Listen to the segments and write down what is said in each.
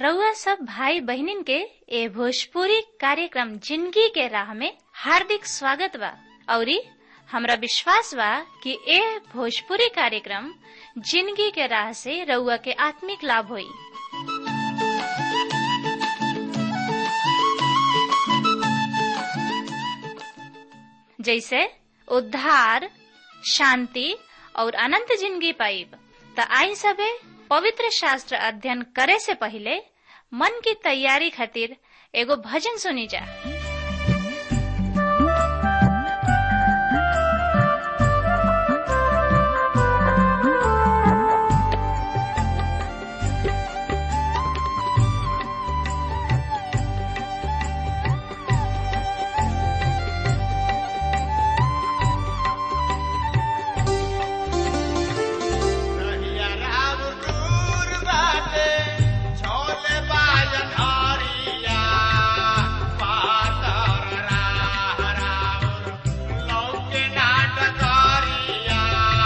रउआ सब भाई बहिनीन के ए भोजपुरी कार्यक्रम जिंदगी के राह में हार्दिक स्वागत बा औरी हमरा विश्वास बा कि ए भोजपुरी कार्यक्रम जिंदगी के राह से रउआ के आत्मिक लाभ होई जैसे उद्धार शांति और अनंत जिंदगी पाइब त आई सबे पवित्र शास्त्र अध्ययन करे से पहले मन की तैयारी खातिर एगो भजन सुनी जा कहिया राम दूर बाटे, छोले बाजन हरिया, पातर राह राउर, लौके नाटक हरिया,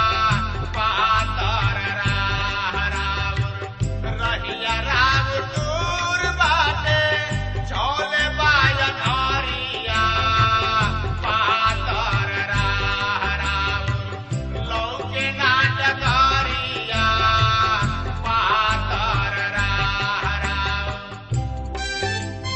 पातर राह राउर। रहिया राम दूर बाटे, छोले बाजन हरिया, पातर राह राउर, लौके नाटकारिया पातर राह राउर।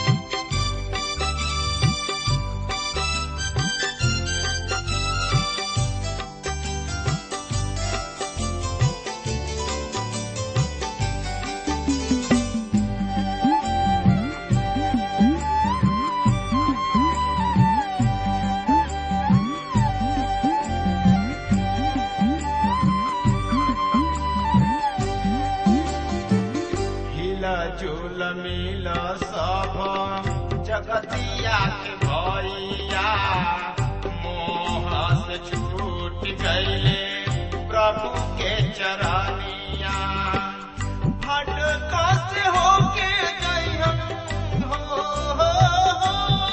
हिला झूल मिल सब जगतिया के भैया मोह से छूट गईले प्रभु के चरनिया हट कस होके गई हम हो, हो, हो।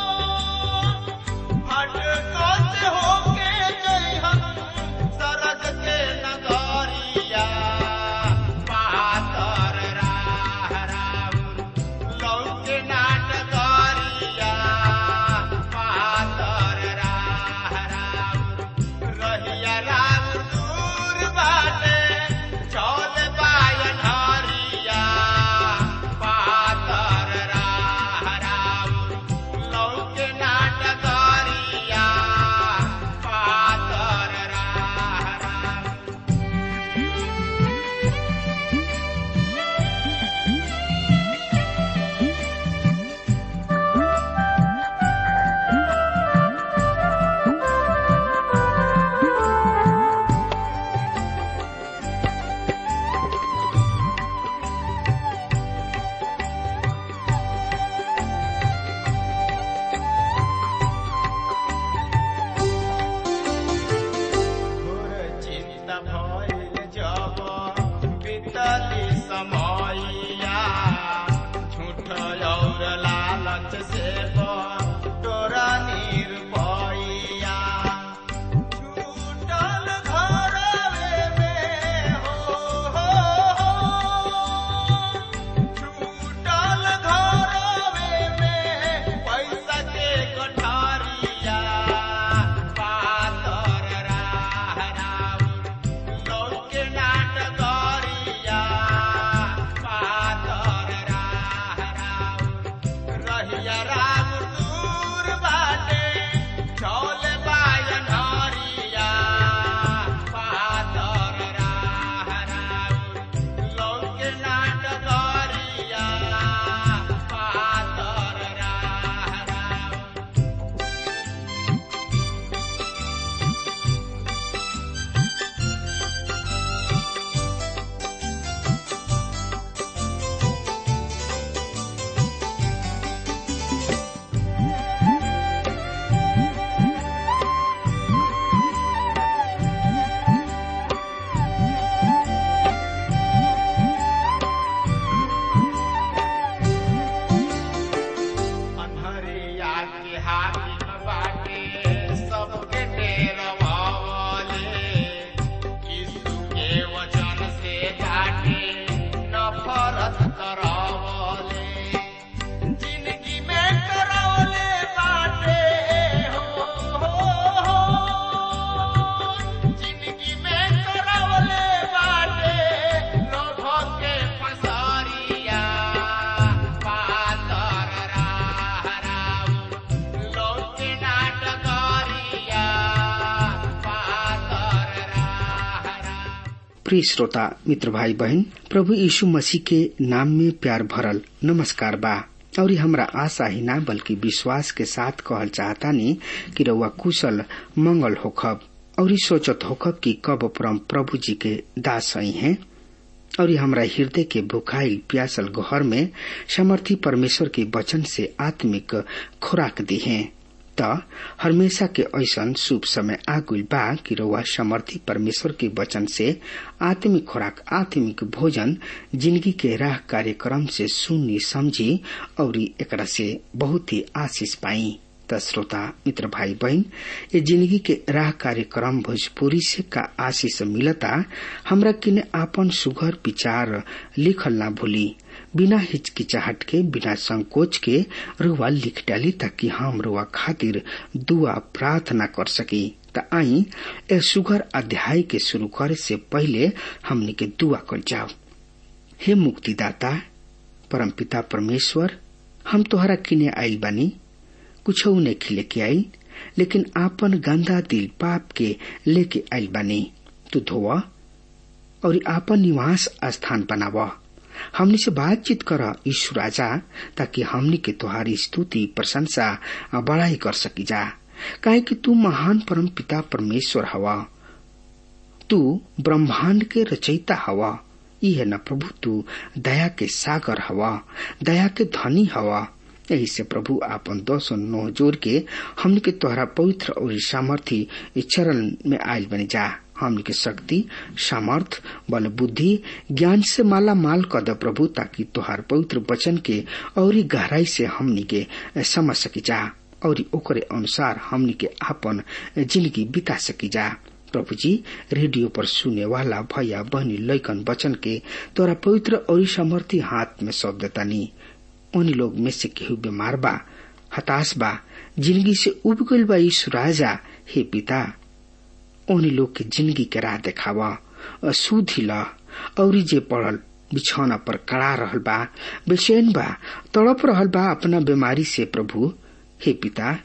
हट कस होके गई हम सरग के नगरिया पातर राह राउर लौके नाटकरिया पातर राह राउर रहिया राम दूर बाटे चौल बायन हरिया पातर राह राउर लौके नाटकरिया पातर राह राउर घोर चिंता भइल जब बीतली समयया झूठ और लालच से तोरा निरपैया छूटल घरवे में हो, हो, हो। छूटल घरवे में पैसा के गठारिया पातर राह राउर लौके नाटकरिया पातर राह राउर रहिया राम दूर बाटे चौल बायन हरिया पातर राह राउर लौके नाटकरिया पातर राह राउर अन्हरिया के हाकिम बाटे सबके डेरवावले यीशु के वचन से बाटे नफरत करावले प्रिय श्रोता मित्र भाई बहन प्रभु यीशु मसीह के नाम में प्यार भरल नमस्कार बा और ये हमरा आशा ही ना बल्कि विश्वास के साथ कहल चाहता नी कि रउआ कुशल मंगल होखब और ये सोचत होखब कि कब परम प्रभु जी के दास आई हैं और ये हमरा हृदय के भुखाइल प्यासल घर में समर्थी परमेश्वर के वचन से आत्मिक खुराक दी है त हमेशा के ऐसन शुभ समय आगुल बा कि रउआ समर्थी परमेश्वर के वचन से आत्मिक खुराक आत्मिक भोजन जिंदगी के राह कार्यक्रम से सुनी समझी और एकरा से बहुत ही आशीष पाई त श्रोता मित्र भाई बहन ये जिंदगी के राह कार्यक्रम भोजपुरी से का आशीष मिलता हमरा किने आपन सुघर विचार लिखल ना भूली बिना हिचकिचाहट के बिना संकोच के रुआ लिख डाली ताकि हम रुआ खातिर दुआ प्रार्थना कर सकी त आई ए सुघर अध्याय के शुरू करे से पहले हमने के दुआ कर जाओ हे मुक्तिदाता परमपिता परमेश्वर हम तोहरा किने आइल बानी कुछ नहीं लेके आई लेकिन आपन गंदा दिल पाप के लेके आइल बानी तू धोवा और आपन निवास स्थान बनावा हमनी से बातचीत कर ईश्वर राजा ताकि हमनी के तुहारी स्तुति प्रशंसा बड़ाई कर सकी जा काहे कि तू महान परम पिता परमेश्वर हवा तू ब्रह्मांड के रचयिता हवा यह न प्रभु तू दया के सागर हवा दया के धनी हवा यही से प्रभु आपन दस नौ जोर के हमन के तोहरा पवित्र और सामर्थी चरण में आयल बने जा हमन के शक्ति सामर्थ बल बुद्धि ज्ञान से माला माल कर दे प्रभु ताकि तोहार पवित्र वचन के और गहराई से हमनी के समझ सकी जा और ओकरे अनुसार हमनी के आपन जिंदगी बिता सकी जा प्रभु जी रेडियो पर सुने वाला भैया बहनी लैकन वचन के तोरा पवित्र और सामर्थी हाथ में सौंप देता नी उन लोग में से केहू बीमार बा हताश बा जिंदगी से उब गईल बा यीशु राजा हे पिता उन लोग के जिंदगी के राह देखावा सुधी ला और जे पड़ल बिछौना पर कड़ा रहल बा बेचैन बा तड़प रहल बा अपना बीमारी से प्रभु हे पिता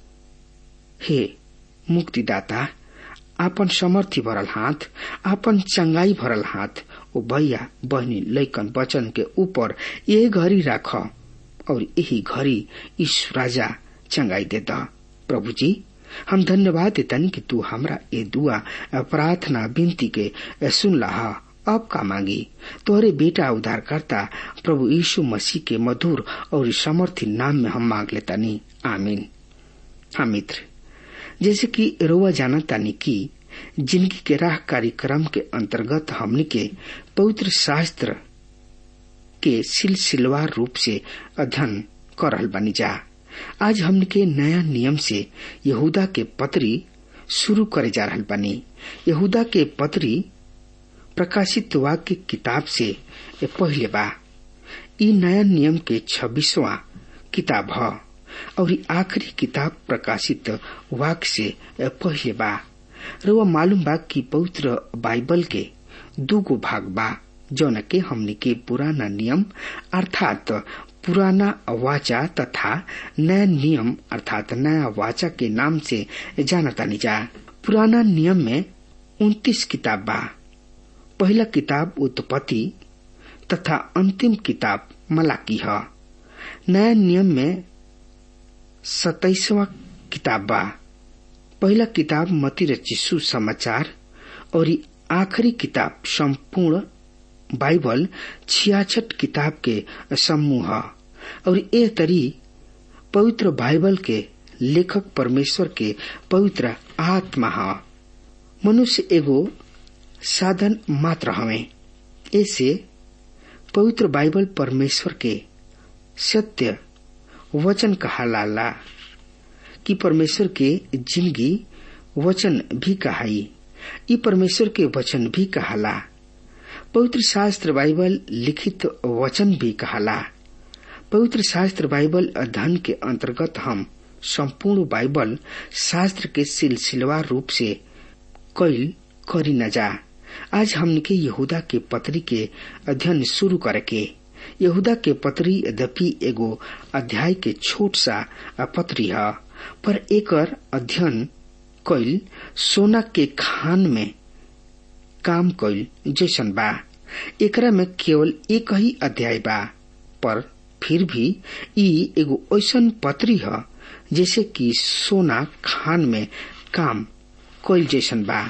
हे मुक्तिदाता आपन समर्थी भरल हाथ आपन चंगाई भरल हाथ ओ भैया बहनी लैकन वचन के ऊपर ये घड़ी राख और यही घड़ी ईश्वर राजा चंगाई देता प्रभु जी हम धन्यवाद देतन कि तू हमरा ये दुआ प्रार्थना विनती के सुन लहा अब का मांगी तोहरे बेटा उद्धार करता प्रभु यीशु मसीह के मधुर और समर्थी नाम में हम मांग लेता नहीं आमीन हाँ मित्र जैसे कि रोवा जाना तानी की जिंदगी के राह कार्यक्रम के अंतर्गत हमने के पवित्र शास्त्र के सिलसिलवार रूप से अध्ययन कर रहल बनी जा आज हमने के नया नियम से यहूदा के पत्री शुरू करे जा रहल बनी यहूदा के पत्री प्रकाशित वाक्य किताब से पहले बा ई नया नियम के छब्बीसवा किताब है और आखिरी किताब प्रकाशित वाक्य से पहले बा रुआ मालूम बा कि पवित्र बाइबल के दूगो भाग बा जौन के हमने के पुराना नियम अर्थात पुराना वाचा तथा नया नियम अर्थात नया वाचा के नाम से जाना तानी जा पुराना नियम में उन्तीस किताब बा पहला किताब उत्पत्ति तथा अंतिम किताब मलाकी है नया नियम में सताइसवा किताब बा पहला किताब मती रचिसु समाचार और आखिरी किताब संपूर्ण बाइबल छियासठ किताब के समूह और ए तरी पवित्र बाइबल के लेखक परमेश्वर के पवित्र आत्मा है मनुष्य एगो साधन मात्र हवे ऐसे पवित्र बाइबल परमेश्वर के सत्य वचन कहाला कि परमेश्वर के जिंदगी वचन भी कहाई ई परमेश्वर के वचन भी कहाला पवित्र शास्त्र बाइबल लिखित वचन भी कहाला पवित्र शास्त्र बाइबल अध्ययन के अंतर्गत हम संपूर्ण बाइबल शास्त्र के सिलसिलेवार रूप से कैल करी न जा आज हमने के यहूदा के पत्री के अध्ययन शुरू करके यहूदा के पत्री यद्यपि एगो अध्याय के छोट सा पत्री है पर एकर अध्ययन कैल सोना के खान में काम कइल जैसन बा एकरा में केवल एक ही अध्याय बा पर फिर भी ई एगो ऐसन पत्री ह जैसे कि सोना खान में काम कइल जैसन बा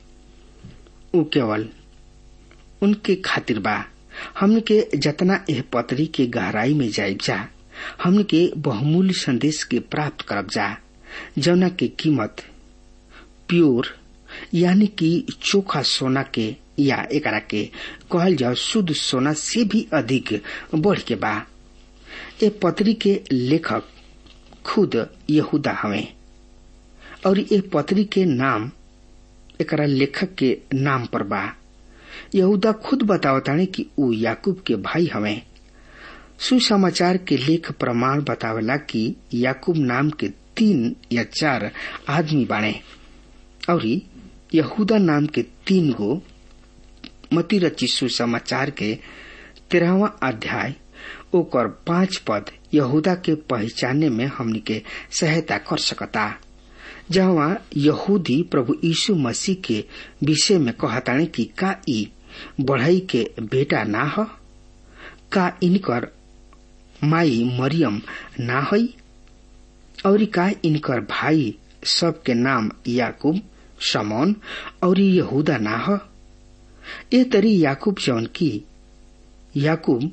उ केवल उनके खातिर बा हमन के जतना एह पत्री के गहराई में जाइब जा हमन के बहुमूल्य संदेश के प्राप्त करब जा जौना के कीमत प्योर यानी कि चोखा सोना के या एकरा के कहल जाओ शुद्ध सोना से भी अधिक बढ़ के बा ए पत्री के लेखक खुद यहूदा हवे और ए पत्री के नाम एकरा लेखक के नाम पर बा यहूदा खुद बतावताने कि ऊ याकूब के भाई हवे सुसमाचार के लेख प्रमाण बतावेला कि याकूब नाम के तीन या चार आदमी बाणे और यहूदा नाम के तीन गो मती रची सुसमाचार के तेरहवा अध्याय ओकर पांच पद यहूदा के पहचाने में हमनी के सहायता कर सकता जहाँ यहूदी प्रभु यीशु मसीह के विषय में कहताने कि का ई बढ़ई के बेटा ना ह का इनकर माई मरियम ना हई और का इनकर भाई सब के नाम याकूब समौन और यहूदा ना ह ए तरी याकूब जौन की याकूब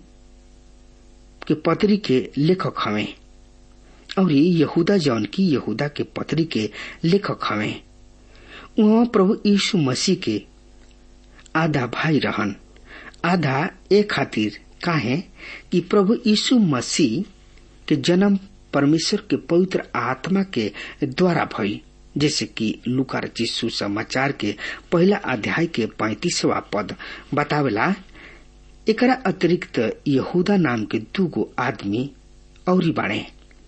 के पत्री के लेखक हवे और यहूदा जौन की यहूदा के पत्री के लेखक हवे वहाँ प्रभु यीशु मसीह के आधा भाई रहन आधा ए खातिर काहे कि प्रभु यीशु मसीह के जन्म परमेश्वर के पवित्र आत्मा के द्वारा भई जैसे कि लुका रचित सुसमाचार के पहला अध्याय के पैतीसवा पद बतावेला एकरा अतिरिक्त यहूदा नाम के दूगो आदमी और बाणे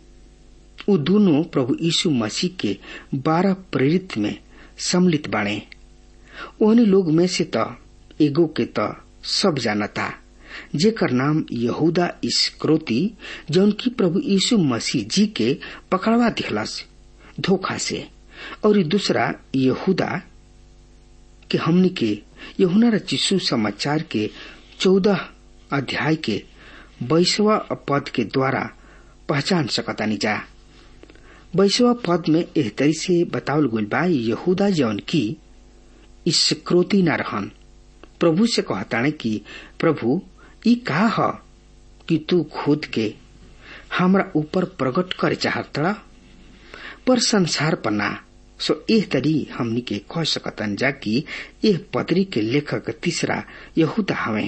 उ दोनों प्रभु यीशु मसीह के बारह प्रेरित में सम्मिलित बाणे ओहनी लोग में से त एगो के त सब जानता जेकर नाम यहूदा इस्क्रोती जौन की प्रभु यीशु मसीह जी के पकड़वा दिहलस धोखा से और दूसरा यहूदा के हमनी के यहुना रचिसु समाचार के चौदह अध्याय के बैसवा पद के द्वारा पहचान सकतानी जा बैसवा पद में एह तरी से बतावल गइल बा यहूदा जौन की इस्क्रोती न रहन प्रभु से कहताने कि प्रभु ई का ह कि तू खुद के हमरा ऊपर प्रकट करे चाहत पर संसार पर ना सो एह तरी हमनी के कह सकतन जा कि एह पत्री के लेखक तीसरा यहूदा हवे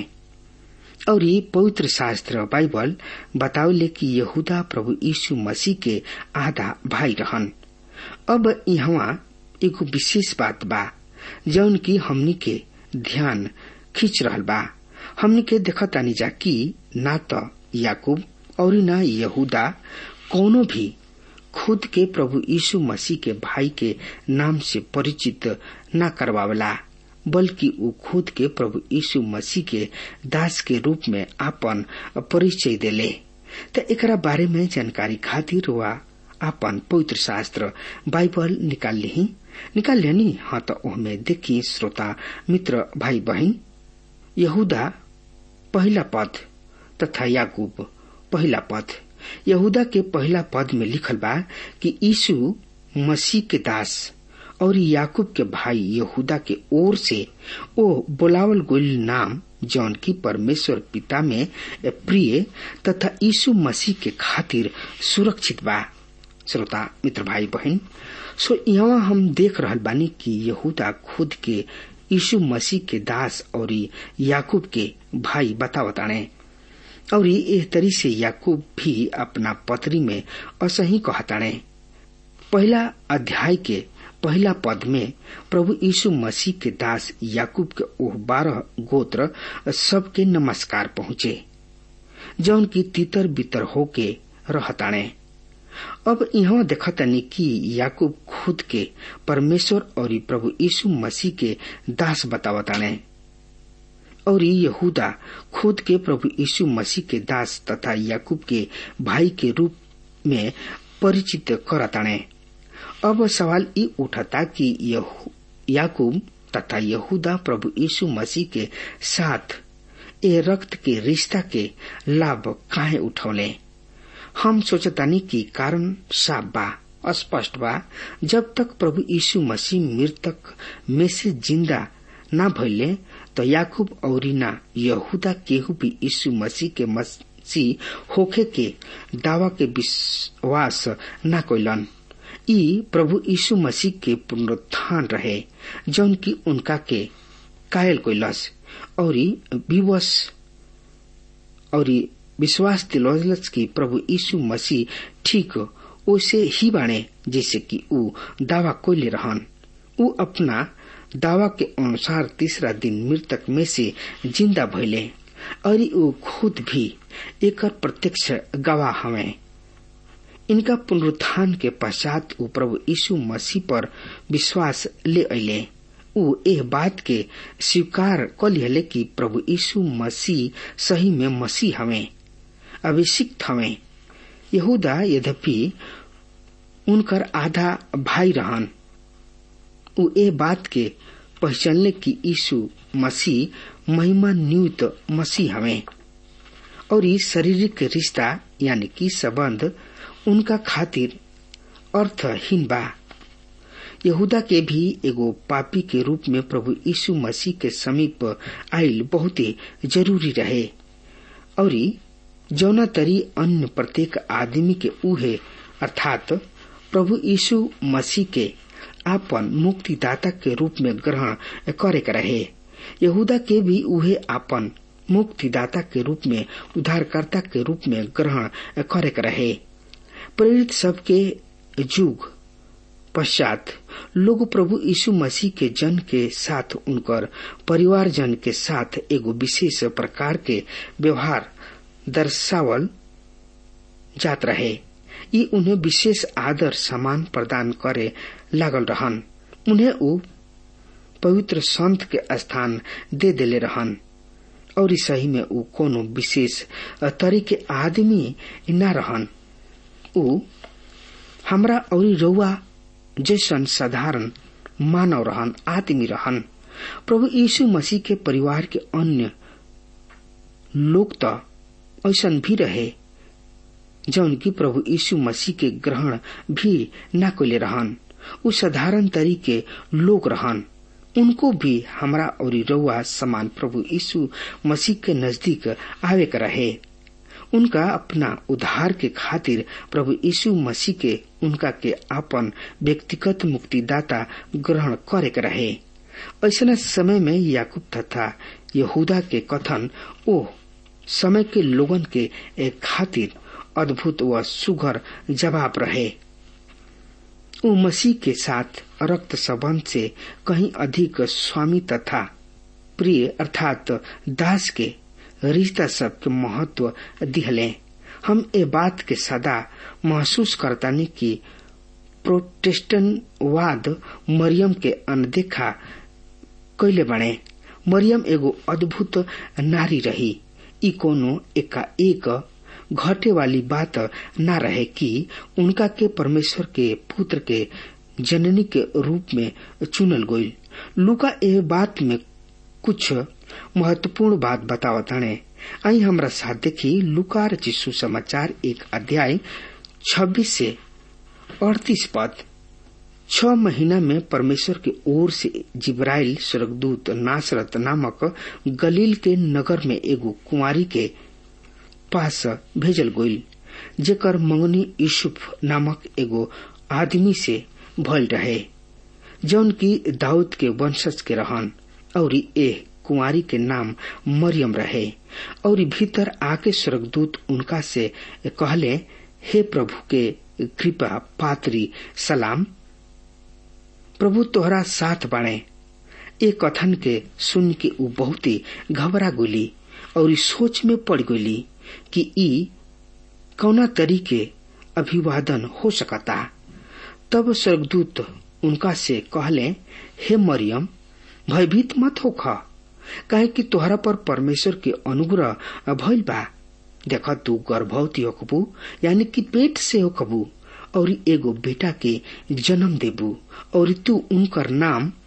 और ये पवित्र शास्त्र बाइबल बतावले कि यहूदा प्रभु यीशु मसीह के आधा भाई रहन अब यहाँ एगो विशेष बात बा जौन की हमनी के ध्यान खींच रहल बा हमनी के देखतानी जा कि ना तो याकूब और ना यहूदा कोनो भी खुद के प्रभु यीशु मसीह के भाई के नाम से परिचित न करवावला बल्कि वो खुद के प्रभु यीशु मसीह के दास के रूप में आपन परिचय देले त एकरा बारे में जानकारी खातिर वा आपन पवित्र शास्त्र बाइबल निकाल ली निकाल लेनी हाँ तो ओहमे देखी श्रोता मित्र भाई बहन यहूदा पहला पद तथा याकूब पहला पद यहूदा के पहला पद में लिखल बा कि यीशु मसीह के दास और याकूब के भाई यहूदा के ओर से ओ बोलावल गोल नाम जौन की परमेश्वर पिता में प्रिय तथा यीशु मसीह के खातिर सुरक्षित बा श्रोता मित्र भाई बहन सो यहाँ हम देख रहल बानी कि यहूदा खुद के यीशु मसीह के दास और याकूब के भाई बतावताणे और एह तरी से याकूब भी अपना पत्री में असही कहताणे पहला अध्याय के पहला पद में प्रभु यीशु मसीह के दास याकूब के ओह बारह गोत्र सबके नमस्कार पहुँचे जौन की तितर बितर होके रहताणे अब यहाँ देखतनी कि याकूब खुद के परमेश्वर और प्रभु यीशु मसीह के दास बतावताणे और यहूदा खुद के प्रभु यीशु मसीह के दास तथा याकूब के भाई के रूप में परिचित करताणे अब सवाल ई उठता कि याकूब तथा यहूदा प्रभु यीशु मसीह के साथ ए रक्त के रिश्ता के लाभ काहे उठौले हम सोचतानी की कारण साफ बा स्पष्ट बा जब तक प्रभु यीशु मसीह मृतक में से जिंदा ना भइले तो याकूब और ना यहूदा केहू भी यीशु मसीह के मसीह होखे के दावा के विश्वास ना कैलन ई प्रभु यीशु मसीह के पुनरुत्थान रहे जौन की उनका के कायल कैलस और विवश और विश्वास दिलौलस की प्रभु यीशु मसीह ठीक ओसे ही बाणे जैसे कि ऊ दावा कोयले रहन ऊ अपना दावा के अनुसार तीसरा दिन मृतक में से जिंदा भइले और ऊ खुद भी एक प्रत्यक्ष गवाह हमें इनका पुनरुत्थान के पश्चात ऊ प्रभु यीशु मसीह पर विश्वास ले अले ऊ एह बात के स्वीकार कर लिहले कि प्रभु यीशु मसीह सही में मसीह हमें अभिषिक्त हमें यहूदा यद्यपि उनकर आधा भाई रहन ऊ ए बात के पहचानले कि यीशु मसीह महिमा नियुक्त मसीह हमें और ई शारीरिक रिश्ता यानी कि संबंध उनका खातिर अर्थहीन बा यहूदा के भी एगो पापी के रूप में प्रभु यीशु मसीह के समीप आयल बहुत जरूरी रहे और जौना तरी अन्य प्रत्येक आदमी के उहे अर्थात प्रभु यीशु मसीह के आपन मुक्तिदाता के रूप में ग्रहण करे के रहे यहूदा के भी उहे आपन मुक्तिदाता के रूप में उद्धारकर्ता के रूप में ग्रहण करे के रहे प्रेरित सबके युग पश्चात लोग प्रभु यीशु मसीह के जन के साथ उनकर परिवार जन के साथ एगो विशेष प्रकार के व्यवहार दर्शावल जात रहे ये उन्हें विशेष आदर सम्मान प्रदान करे लागल रहन उन्हें ऊ पवित्र संत के स्थान दे देले रहन और सही में ऊ कोनो विशेष तरीके आदमी न रहन ऊ हमरा और रउआ जैसन साधारण मानव रहन आदमी रहन प्रभु यीशु मसीह के परिवार के अन्य लोग तो ऐसन भी रहे जौन की प्रभु यीशु मसीह के ग्रहण भी न कोले रहन उ साधारण तरीके लोग रहन उनको भी हमरा और रउआ समान प्रभु यीशु मसीह के नजदीक आवे के रहे उनका अपना उद्धार के खातिर प्रभु यीशु मसीह के उनका के आपन व्यक्तिगत मुक्तिदाता ग्रहण करे के रहे ऐसा समय में याकूब तथा यहूदा के कथन ओ समय के लोगन के एक खातिर अद्भुत व सुघर जवाब रहे वो मसीह के साथ रक्त संबंध से कहीं अधिक स्वामी तथा प्रिय अर्थात दास के रिश्ता सबके महत्व दिहले हम ए बात के सदा महसूस करतानी कि प्रोटेस्टेंटवाद मरियम के अनदेखा कैले बने मरियम एगो अद्भुत नारी रही ई कोनो एका एक घटे वाली बात न रहे कि उनका के परमेश्वर के पुत्र के जननी के रूप में चुनल गई लुका ए बात में कुछ महत्वपूर्ण बात बतावत हणे आई हमरा साथ देखी लुकार चिशु समाचार एक अध्याय 26 से अड़तीस पद छ महीना में परमेश्वर की ओर से जिब्राइल स्वर्गदूत नासरत नामक गलील के नगर में एगो कुंवारी के पास भेजल गईल जेकर मंगनी यूसुफ नामक एगो आदमी से भल रहे जौन की दाऊद के वंशज के रहन और एह कुंवारी के नाम मरियम रहे और भीतर आके स्वर्गदूत उनका से कहले हे प्रभु के कृपा पात्री सलाम प्रभु तोहरा साथ बाणे ए कथन के सुन के ऊ बहुत ही घबरा गोली और सोच में पड़ गोली कि ई कौना तरीके अभिवादन हो सकता तब स्वर्गदूत उनका से कहले हे मरियम भयभीत मत हो खा काहे कि तोहरा पर परमेश्वर के अनुग्रह भइल बा देख तू गर्भवती होकबू यानी कि पेट से होकबू और एगो बेटा के जन्म देबू और तू उनकर नाम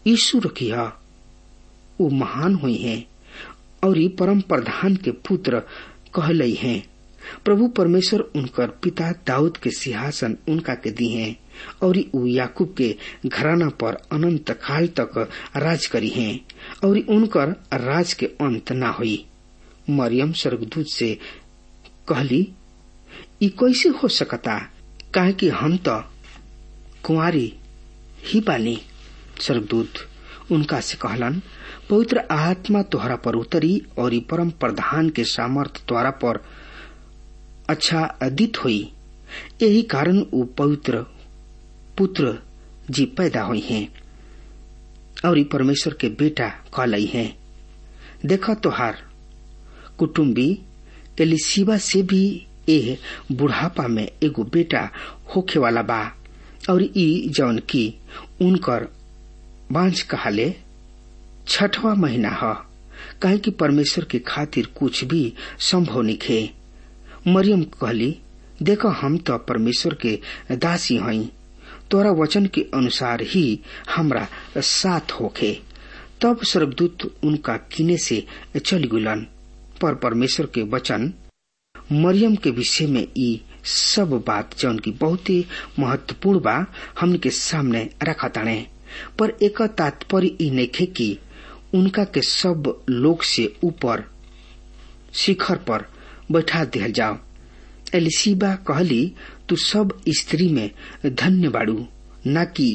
यीशु रखिया वो महान हुई हैं और ई परम प्रधान के पुत्र कहलई हैं प्रभु परमेश्वर उनकर पिता दाऊद के सिंहासन उनका के दी हैं और ऊ याकूब के घराना पर अनंत काल तक राज करी हैं और उनकर राज के अंत ना हुई मरियम स्वर्गदूत से कहली ई कैसे हो सकता काहे कि हम तो कुंवारी ही बानी स्वर्गदूत उनका से कहलन पवित्र आत्मा तोहरा पर उतरी और ई परम प्रधान के सामर्थ द्वारा पर अच्छा अदित हुई यही कारण वो पवित्र पुत्र जी पैदा हुई हैं और ई परमेश्वर के बेटा कहलई हैं देखा तोहार कुटुम्बी एलिसिबा से भी ए बुढ़ापा में एगो बेटा होखे वाला बा और ई जौन की उनकर बांझ कहाले छठवा महीना ह काहे कि परमेश्वर के खातिर कुछ भी संभव निखे मरियम कहली देखो हम तो परमेश्वर के दासी हई तोरा वचन के अनुसार ही हमरा साथ होखे तब स्वर्गदूत उनका किने से चल गुलन पर परमेश्वर के वचन मरियम के विषय में ई सब बात जौन की बहुत ही महत्वपूर्ण बा हमन के सामने रखा ताणे पर एक तात्पर्य ई नइखे कि उनका के सब लोग से ऊपर शिखर पर बैठा दिया जाओ एलिसीबा कहली तू सब स्त्री में धन्य बाड़ू न कि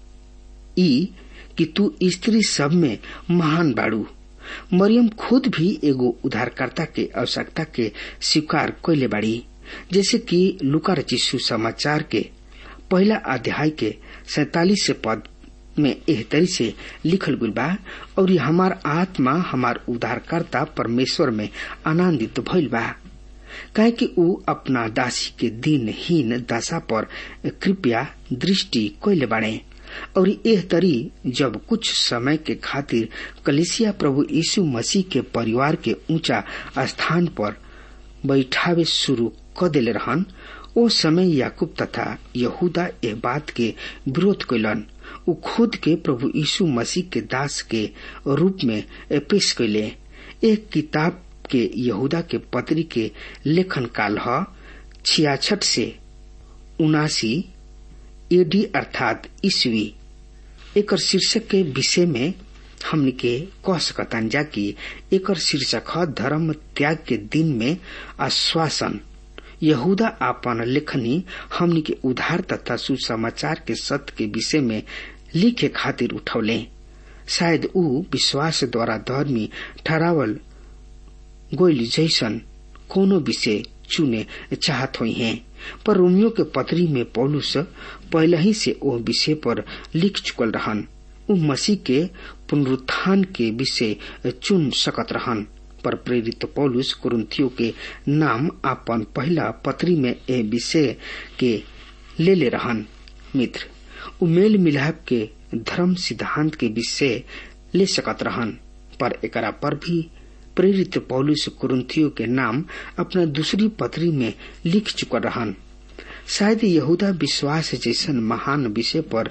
ई कि तू स्त्री सब में महान बाड़ू मरियम खुद भी एगो उद्धारकर्ता के आवश्यकता के स्वीकार कैले बाड़ी जैसे कि लुका चिशु समाचार के पहला अध्याय के सैतालीस पद में एह तरी से लिखल गुल बा और ये हमार आत्मा हमार उद्धारकर्ता परमेश्वर में आनंदित भइल बा कहे कि ऊ अपना दासी के दिनहीन दशा पर कृपया दृष्टि कैले बाड़े और एह तरी जब कुछ समय के खातिर कलिसिया प्रभु यीशु मसीह के परिवार के ऊंचा स्थान पर बैठावे शुरू क दिले रहन ओ समय याकूब तथा यहूदा एह बात के विरोध कैलन उ खुद के प्रभु यीशु मसीह के दास के रूप में पेश कैले एक किताब के यहूदा के पत्री के लेखन काल ह छियाछठ से उनासी एडी अर्थात ईस्वी एकर शीर्षक के विषय में हमन के कह सकतान जा कि एकर शीर्षक ह धर्म त्याग के दिन में आश्वासन यहूदा आपन लेखनी हमनी के उधार तथा सुसमाचार के सत्य के विषय में लिखे खातिर उठौले शायद ऊ विश्वास द्वारा धर्मी ठहरावल गोइल जैसन कोनो विषय चुने चाहत हुई हैं पर रोमियो के पत्री में पौलुस पहले ही से ओ विषय पर लिख चुकल रहन उ मसीह के पुनरुत्थान के विषय चुन सकत रहन पर प्रेरित पौलुस कुरुंथियों के नाम अपन पहला पत्री में ए विषय के ले ले रहन मित्र उ मेल मिलाप के धर्म सिद्धांत के विषय ले सकत रहन पर एकरा पर भी प्रेरित पौलुस कुरुंथियों के नाम अपना दूसरी पत्री में लिख चुका रहन शायद यहूदा विश्वास जैसन महान विषय पर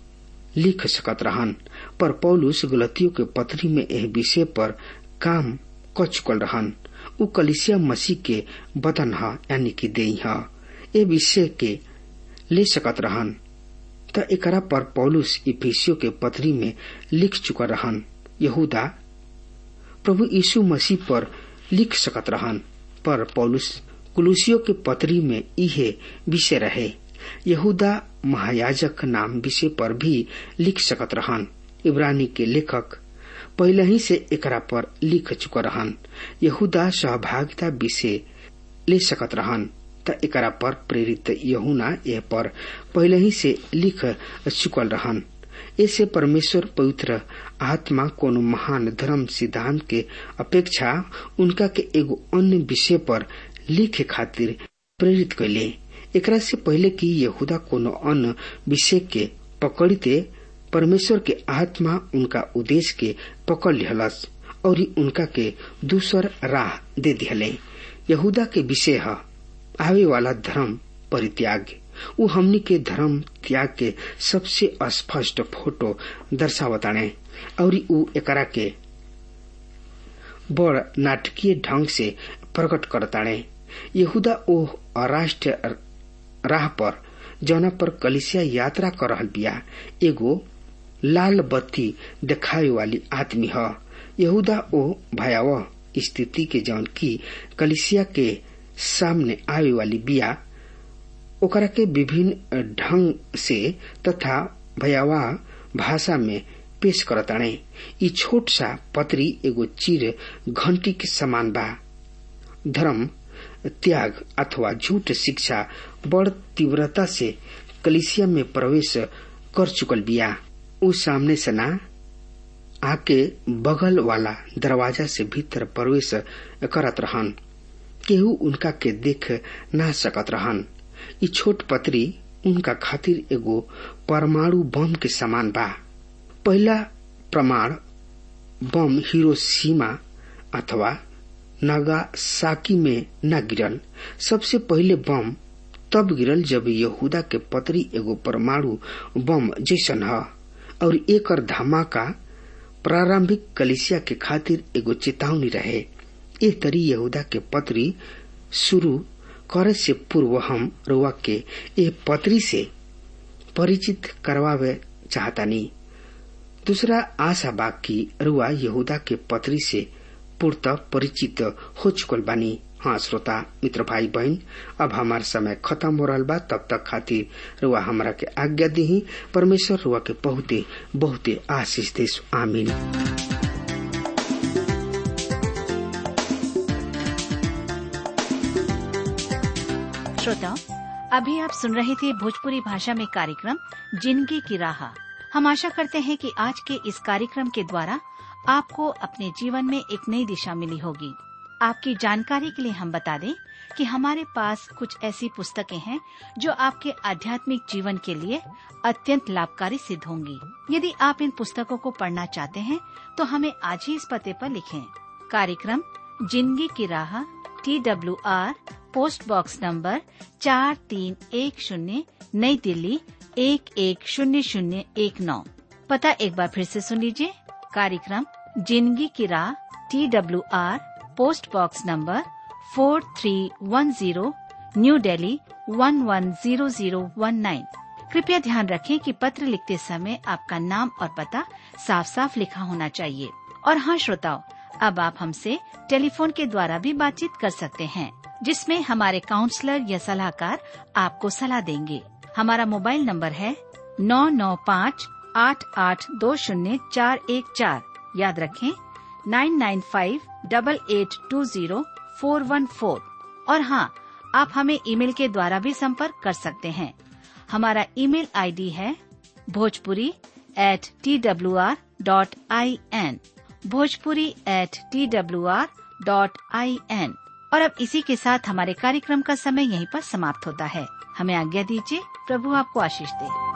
लिख सकत रहन पर पौलुस गलतियों के पत्री में यह विषय पर काम क चुकल रहन उ कलिसिया मसीह के बदन ह यानी कि देही ह ए विषय के ले सकत रहन त एकरा पर पौलुस इफिसियो के पत्री में लिख चुका रहन यहूदा प्रभु यीशु मसीह पर लिख सकत रहन पर पौलुस कुलुसियो के पत्री में इहे विषय रहे यहूदा महायाजक नाम विषय पर भी लिख सकत रहन इब्रानी के लेखक पहले ही से एकरा पर लिख चुका रहन यहूदा सहभागिता विषय ले सकत रहन त एकरा पर प्रेरित यहुना यह पर पहले ही से लिख चुकल रहन ऐसे परमेश्वर पवित्र आत्मा कोनो महान धर्म सिद्धांत के अपेक्षा उनका के एगो अन्य विषय पर लिखे खातिर प्रेरित कैले एकरा से पहले कि यहूदा कोनो अन्य विषय के पकड़ते परमेश्वर के आत्मा उनका उद्देश्य के पकड़ लिहलस और उनका के दूसर राह दे दिहले यहूदा के विषय है आवे वाला धर्म परित्याग उ हमनी के धर्म त्याग के सबसे स्पष्ट फोटो दर्शावताणे और उ एकरा के बड़ नाटकीय ढंग से प्रकट करताणे यहूदा ओ राष्ट्र राह पर जौना पर कलिसिया यात्रा कर रहल बिया एगो लाल बत्ती देखावे वाली आदमी ह यहूदा ओ भयावह स्थिति के जौन की कलिसिया के सामने आवे वाली बिया ओकरा के विभिन्न ढंग से तथा भयावह भाषा में पेश करताणे ई छोट सा पत्री एगो चीर घंटी के समान बा धर्म त्याग अथवा झूठ शिक्षा बड़ तीव्रता से कलिसिया में प्रवेश कर चुकल बिया उ सामने से ना आके बगल वाला दरवाजा से भीतर प्रवेश करत रहन केहू उनका के देख ना सकत रहन ई छोट पत्री उनका खातिर एगो परमाणु बम के समान बा पहला प्रमाण बम हिरोशिमा अथवा नागासाकी में न गिरल सबसे पहले बम तब गिरल जब यहूदा के पत्री एगो परमाणु बम जैसन ह और एकर धमाका प्रारंभिक कलिसिया के खातिर एगो चेतावनी रहे ए तरी यहूदा के पत्री शुरू करे से पूर्व हम रुआ के ए पत्री से परिचित करवावे चाहतानी दूसरा आशा बा की रुआ यहूदा के पत्री से पूर्त परिचित हो चुकल बानी हाँ श्रोता मित्र भाई बहन अब हमार समय खत्म हो रहा बा तब तक खातिर रुआ हमरा के आज्ञा दी परमेश्वर रुआ के बहुते बहुते आशीष दे आमीन श्रोताओं अभी आप सुन रहे थे भोजपुरी भाषा में कार्यक्रम जिंदगी की राह हम आशा करते हैं कि आज के इस कार्यक्रम के द्वारा आपको अपने जीवन में एक नई दिशा मिली होगी आपकी जानकारी के लिए हम बता दें कि हमारे पास कुछ ऐसी पुस्तकें हैं जो आपके आध्यात्मिक जीवन के लिए अत्यंत लाभकारी सिद्ध होंगी यदि आप इन पुस्तकों को पढ़ना चाहते हैं तो हमें आज ही इस पते पर लिखें कार्यक्रम जिंदगी की राह T W R post box number चार तीन एक शून्य नई दिल्ली एक एक शून्य शून्य एक नौ पता एक बार फिर से सुन लीजिए कार्यक्रम जिंदगी की राह T W R post box number four three one zero new Delhi one one zero zero one nine कृपया ध्यान रखें कि पत्र लिखते समय आपका नाम और पता साफ साफ लिखा होना चाहिए और हाँ श्रोताओं अब आप हमसे टेलीफोन के द्वारा भी बातचीत कर सकते हैं जिसमें हमारे काउंसलर या सलाहकार आपको सलाह देंगे हमारा मोबाइल नंबर है नौ नौ पाँच आठ आठ दो शून्य चार एक चार याद रखें nine nine five double eight two zero four one four और हाँ आप हमें ईमेल के द्वारा भी संपर्क कर सकते हैं हमारा ईमेल आईडी है Bhojpuri at T W R dot I N Bhojpuri at T W R dot I N और अब इसी के साथ हमारे कार्यक्रम का समय यहीं पर समाप्त होता है हमें आज्ञा दीजिए प्रभु आपको आशीष दे